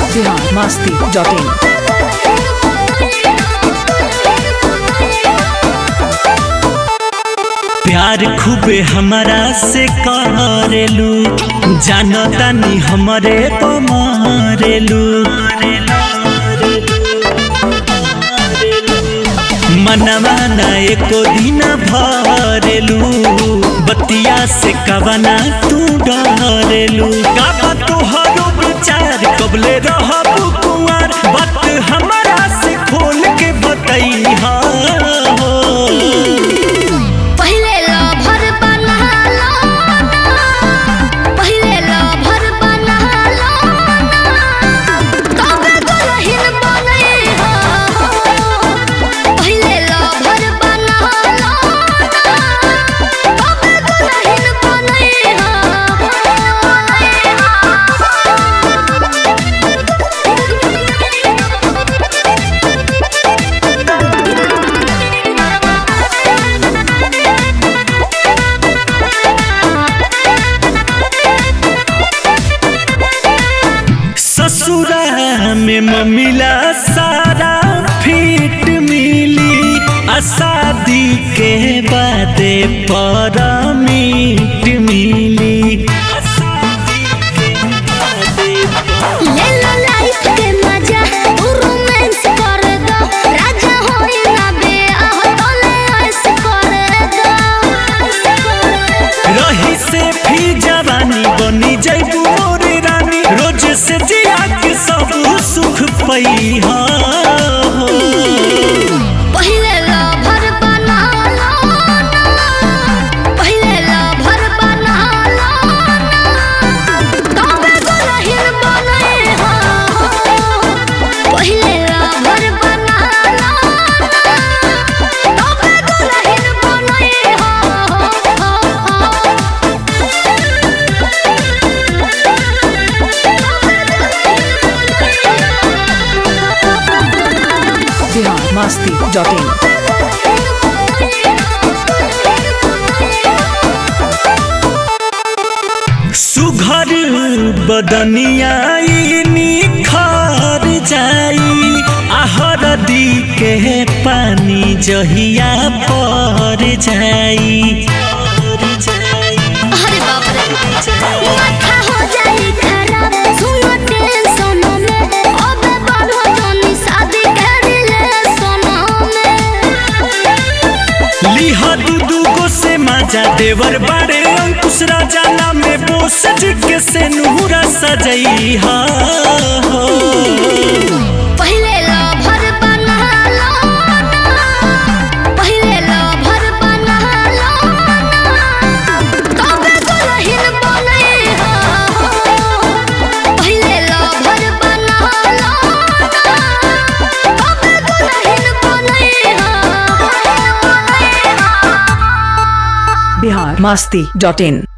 Bihar Masti dot in प्यार खूबे हमरा से करेलू जानतानी हमरे पमारेलू मनवा ना एको दिन भरेलू बतिया से कवना तू डरेलू का तोहरो विचार कबले रहबू कुंवर बात हमरा से खोल के बतैहा हो पहिले लभर बनहालो पहिले लभर बनहालो तबे दुल्हन बनै हो पहिले लभर बनहालो तबे दुल्हन बनै ससुरा में ममिला सारा फिट मिली आ शादी के बादे पर मीट मिली आ शादी के बादे पर ले लो लाइफ के मजा तू रोमांस कर दो राजा होई ना बे आह तोले ऐस कर दो रही से भी जवानी बनी जैबू मोर रानी रोज से जिया के सब सुख पैहा हो पहिले लभर बना लो ना पहिले लभर बना लो ना तबे दुल्हन बनै हो पहिले लभर बना लो ना तबे दुल्हन बनै बिहार मस्ती डॉट इन सुघर बदनिया निखर जाई आहर दी के पानी जहिया पर जाई अरे बाप रे माथा हो जाई खराब सुनो टेंशन में अबे बढ़ो जोनी शादी कर ले सोना में लिह दू दू गो से माजा देवर बारे अंकुश राजा नाम में बोस के से नूरा सजई हा हो पहिले लभर बना लो ना पहिले लभर बना लो ना तबे दुल्हन बनै हो पहिले लभर बना लो ना तबे दुल्हन बनै हो बिहार मस्ती डॉट इन